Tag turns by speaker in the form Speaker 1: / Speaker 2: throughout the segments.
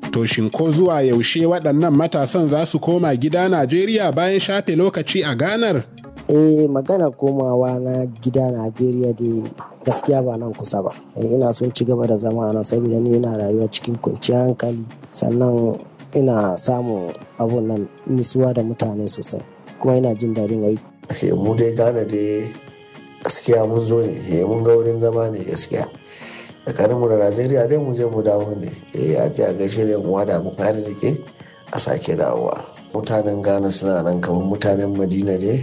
Speaker 1: To shin ko zuwa yaushe waɗannan matasan za su koma gida Najeriya bayan shafe lokaci a ganar?
Speaker 2: eh magana komawa na gida najeriya dai gaskiya ba nan kusa ba ina son ci gaba da zama nan saboda ni ina rayuwa cikin kwanciyar hankali sannan ina samun abun nan nisuwa da mutane sosai kuma ina jin daɗin aiki
Speaker 3: mu dai gane dai gaskiya mun zo ne mun ga wurin zama ne gaskiya tsakanin mu da najeriya dai mu je mu dawo ne eh a ce a gaishe da mu da mu arziki a sake dawowa mutanen ghana suna nan kamar mutanen madina ne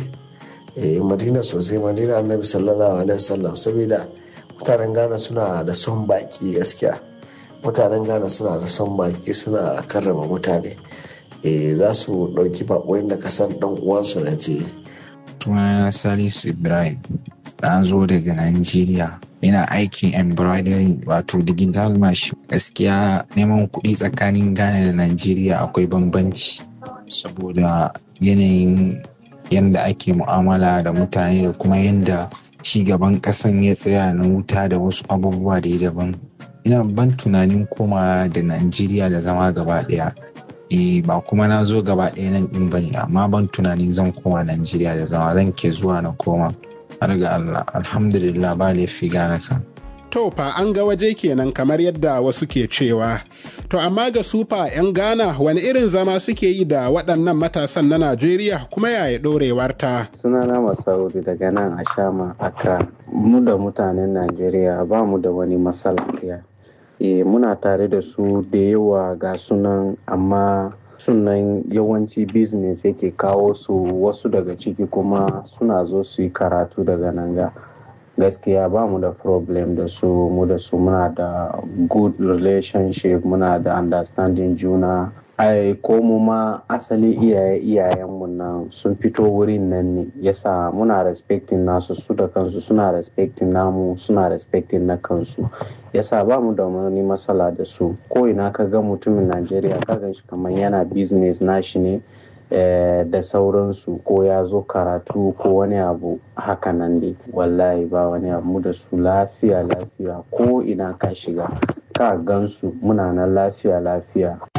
Speaker 3: eh madina sosai madina annabi sallallahu alaihi wasallam saboda mutanen ghana suna da son baki gaskiya mutanen ghana suna da son baki suna karrama mutane eh za su ɗauki baƙoyin da kasan ɗan uwansu na ce
Speaker 4: sunana salisu ibrahim na zo daga nigeria ina aikin embroidery wato digital machine gaskiya neman kuɗi tsakanin ghana da nigeria akwai bambanci saboda yanayin yadda ake mu'amala da mutane da kuma yadda gaban ƙasan ya tsaya na wuta da wasu abubuwa da ya daban ina ban tunanin koma da najeriya da zama gaba ɗaya e ba kuma na zo gaba ɗaya nan ɗin bane amma ban tunanin zan koma najeriya da zama zan ke zuwa na koma har ga allah alhamdulillah ba laifi gane kan
Speaker 1: To fa an ga waje kenan kamar yadda wasu ke cewa. To amma ga sufa 'yan Ghana wani irin zama suke yi da waɗannan matasan na Najeriya kuma yaya ɗorewar ta.
Speaker 5: Sunana Masaudi daga nan a Shama Accra. Mu da mutanen Najeriya ba mu da wani matsala ɗaya. E, muna tare da su da yawa ga sunan amma sunan yawanci business yake kawo su wasu daga ciki kuma suna zo su yi karatu daga nan ga. gaskiya ba mu da problem da su mu da su muna da good relationship muna da understanding juna ai ko mu ma asali iyaye iyayenmu nan sun fito wurin nan ne yasa muna respecting nasu su da kansu suna respecting namu suna respecting na kansu yasa ba mu da wani matsala da su ko ina ka ga mutumin najeriya ka gan shi kamar yana business nashi ne da sauransu ko ya zo karatu ko wani abu haka nan dai wallahi ba wani abu da su lafiya lafiya ko ina ka shiga ka gansu muna nan lafiya lafiya